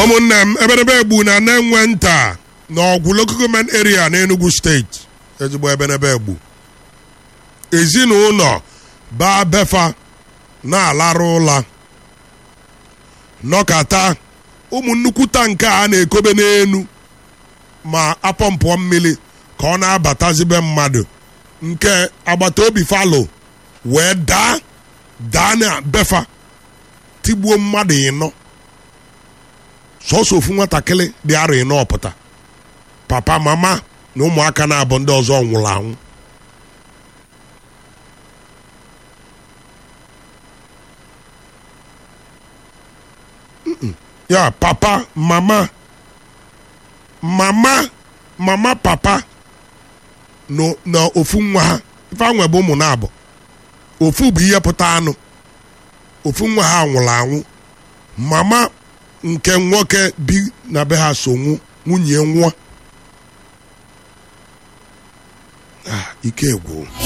ụmụnne m eberebe egbu na na-enwe nta na ọgwụ local government area na enugu steeti ezigbo eberebe egbu ezinụlọ baa befa na-alarụ ụla nọkata ụmụ nnukwu tanka a na-ekobe n'enu ma apọmpụọ mmiri ka ọ na-abatazibe mmadụ nke agbata obi falo wee daa daa na befa tigbuo mmadụ ịnọ sọsọ ofu nwatakịrị dị arọ ịnọ ọpụta papa mama na ụmụaka na-abụ ndị ọzọ nwụrụ anwụ ya papa mama mama mama papa no na ofu nwa ha ife anwe bụ ụmụ na-abụ ofu bụ ihe pụta anụ ofu nwa ha nwụrụ anwụ mama nke nwoke bi na be ha so nwu nwunye nwa Ah, ike gwụ